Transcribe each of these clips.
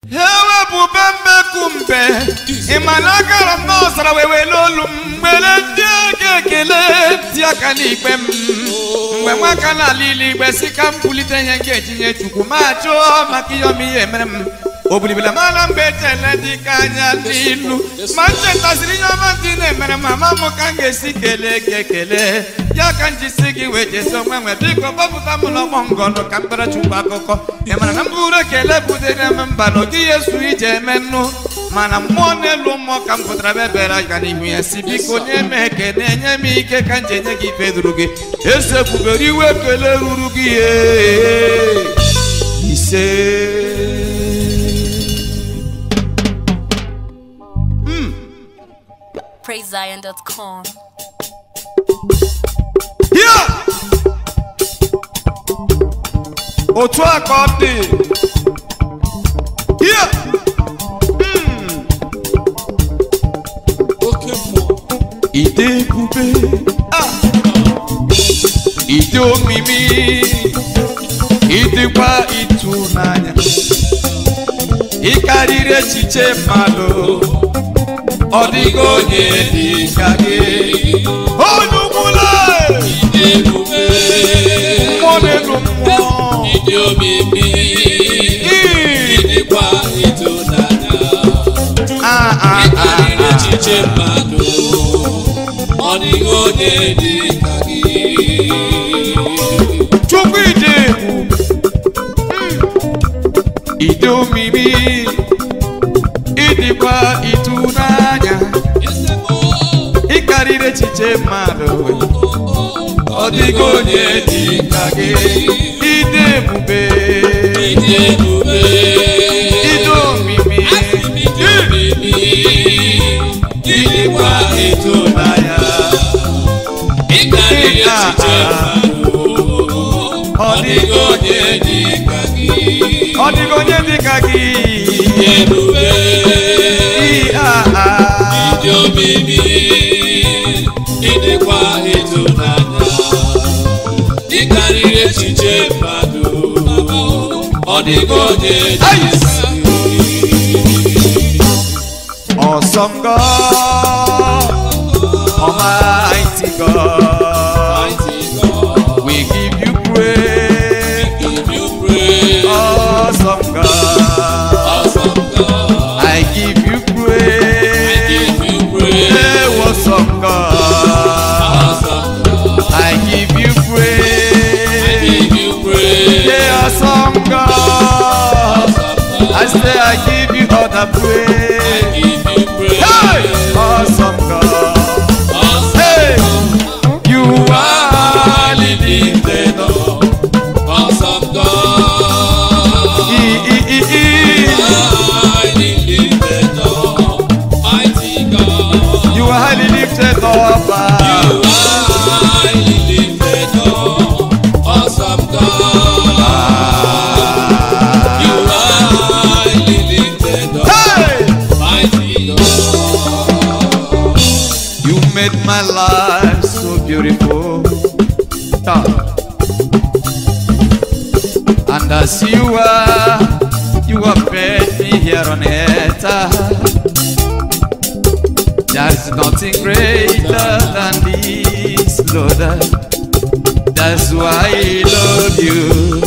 ewepụbe mbekumbe ị ma na agara m n'ọzara wee were olu m nwere ndị ego ekele dị aka n'ikpe m mgbe nwaka n'ala ile igbe si ka m bulite ihe nke etinye chukwu ma chụọ maka ihe ọma ihe mere m obilibila mara mgbe echele dị ka anya n'ilu ma m chetasịrị ihe ọma ndị na-emere m ama m ka m ga-esi kelee gị ekele ya ka m jisi gị wee jesi onwe nwe biko gbapụta m n'ọgbọ ngọnụ ka m kpere chukwu akụkọ ị mara na m bụrụ ekele butere m mba na ogighị esu ije eme nnu mana mmụọ n'elu mmụọ ka m pụtara ebe bere aga n'ihu ya si biko nye m ekele nye m ike ka m ji enye gị ife duru gị eze kwubere iwe ekele ruru gị ee. ise PraiseZion.com. Ya! otu a ka ọ dị Ya! Mm. oke mmụọ ide ebube Ah! ide omimi ịdịkwa ịtụnanya ịkarịrị echiche mmadụ ọ dịghị onye dị ka gị onye ukwula dị ebube mmụọ n'elu mmụọ dị omimi Ii! dịkwa ịtụnanya Ah, ah, ah, karịrị ah. echiche mmadụ ọ dịghị onye dị ka gị chukwu ide ebube ide omimi ịdịkwa ịtụnanya ịkarịrị echiche mmadụ ọ dịghị onye dị ka gị ide ebube dị ebube ide omimi dị omimi dịkwa ịtụnanya ịkarịrị echiche mmadụ ọ ọ dịghị onye dị ka gị ọ dịghị onye dị ka gị dị ebube Ii, ah, ah. dị omimi ịdịkwa ịtụnanya ịkarịrị echiche mmadụ ọ dịghị onye dị ka Awesome God, Almighty God, Mighty God, we give you praise. give you praise. Awesome God, Awesome God, I give you praise. give you praise. Hey, awesome God, Awesome God, I give you praise. give you praise. Hey, awesome God, I say I give you all the praise. Give you praise. Hey, awesome God, Awesome hey, you are living the Lord. Awesome God. E, e, e, e. Mighty living Lord. Mighty God. You are highly lifted up. You are living Lord. Awesome God. You are living Lord. Hey! Mighty God. You made my life so beautiful. Ta. And as you are, you have made me here on earth. There's nothing greater than this, Lord. That's why I love you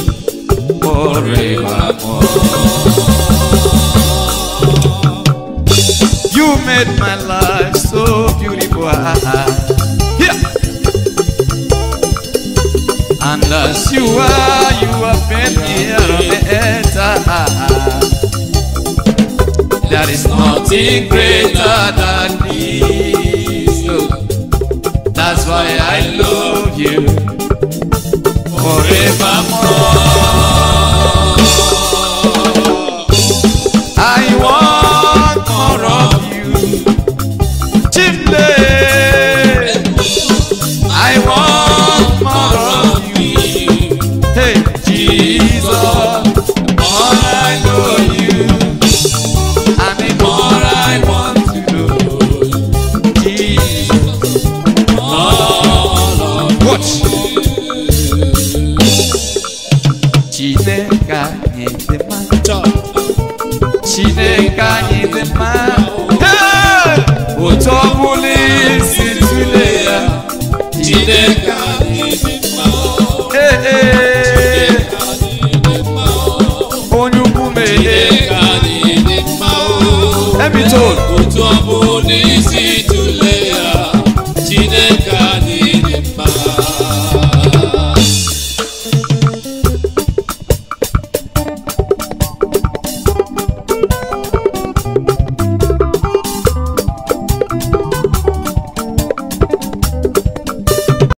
forevermore. You made my life so beautiful. Yeah. And as you are, you have been here on the earth. There is nothing greater than this. Lord. That's why I love you forevermore. I want more of you. Chimney. I want more of you. Hey, Jesus. More I know you. And the more I want to know. Jesus. Watch. Chine. chineke anyị dị mma Hey! otu ọ bụla isi tụle ya Chineke anyị dị mma Hey, hey. onye ukwu mehe Chineke anyị dị mma emitol otu ọ bụla isi tụle